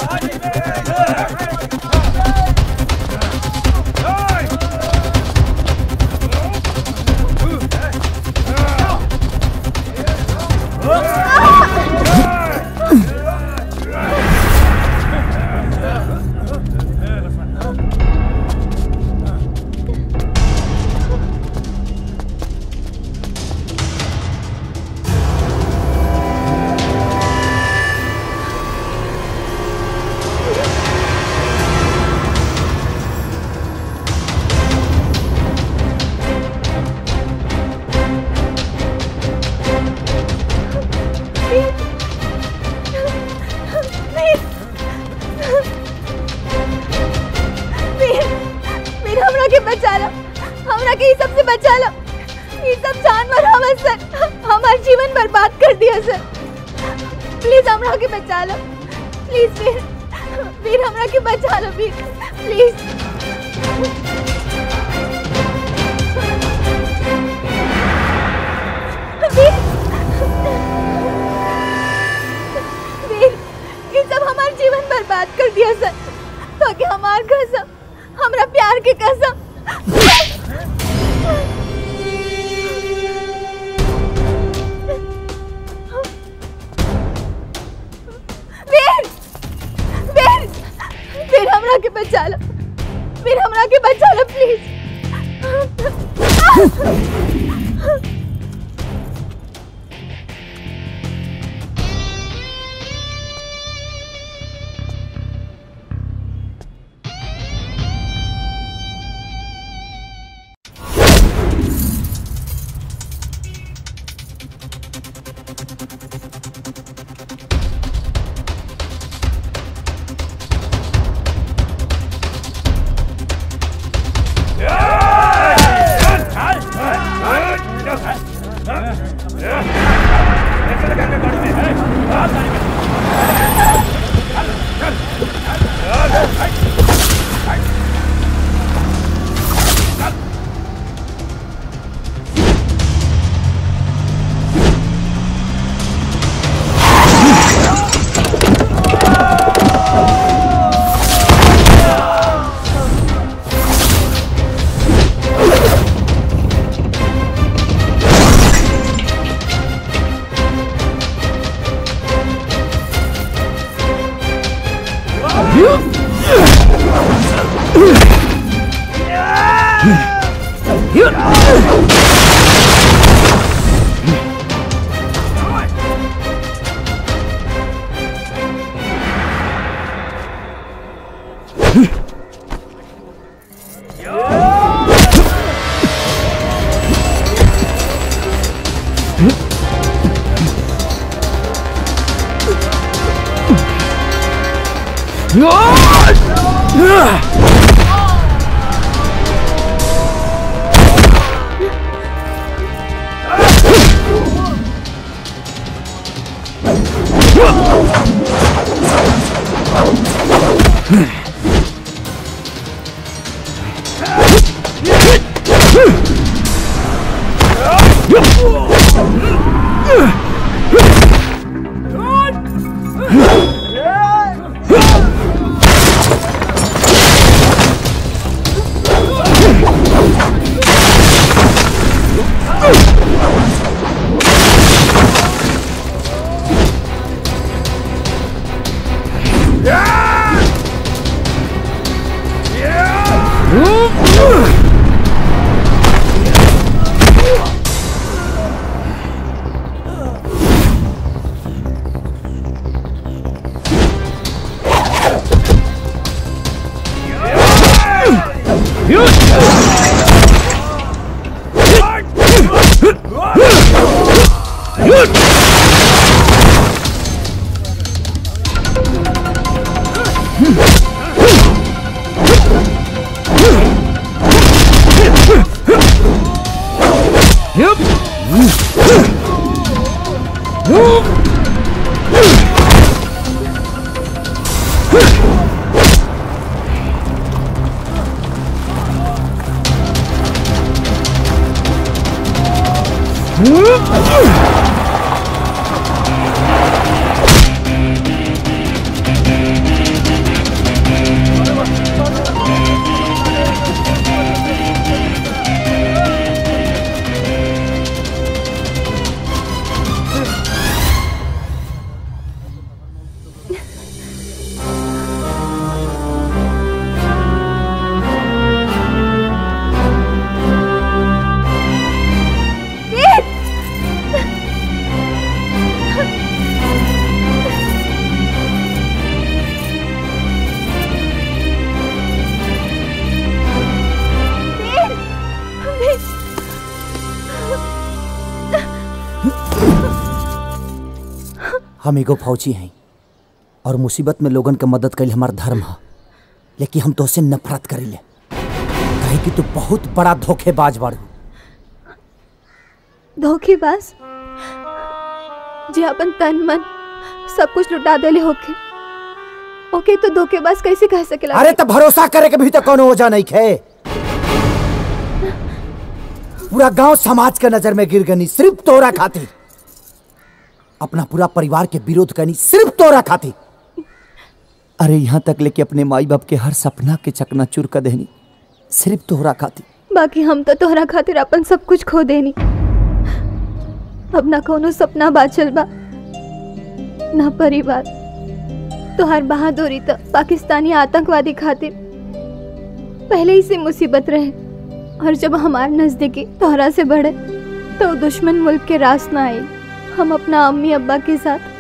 वीर वीर हमरा के बचा लो हमरा के ई सब से बचा लो ये सब जानवर हवा सर हमार जीवन बर्बाद कर दिया सर प्लीज हमरा के बचा लो प्लीज वीर वीर हमरा के बचा लो वीर प्लीज वीर वीर ये सब हमार जीवन बर्बाद कर दिया सर तो कि हमार कसम हमरा प्यार के कसम वीर वीर वीर हमरा के बचा लो वीर हमरा के बचा लो प्लीज हम एगो फौजी हैं और मुसीबत में लोगन के मदद कईल हमार धर्म है लेकिन हम तोसे नफरत करीले कहे कि तू बहुत बड़ा धोखेबाज बाड़ू धोखेबाज जे अपन तन मन सब कुछ लुटा देले होके ओके तो धोखेबाज कैसे कह सकेला अरे तो भरोसा करे के भी तो कोनो वजह नहीं खे पूरा गांव समाज के नजर में गिर गनी सिर्फ तोरा खातिर अपना पूरा परिवार के विरोध करनी सिर्फ तोरा खातिर अरे यहाँ तक लेके अपने माई बाप के हर सपना के चकना चूर कर देनी सिर्फ तोहरा खातिर बाकी हम तो तोहरा खातिर अपन सब कुछ खो देनी अब ना कोनो सपना बाचल बा ना परिवार तोहार बहादुरी तो पाकिस्तानी आतंकवादी खातिर पहले ही से मुसीबत रहे और जब हमार नजदीकी तोहरा से बढ़े तो दुश्मन मुल्क के रास ना आई हम अपना अम्मी अब्बा के साथ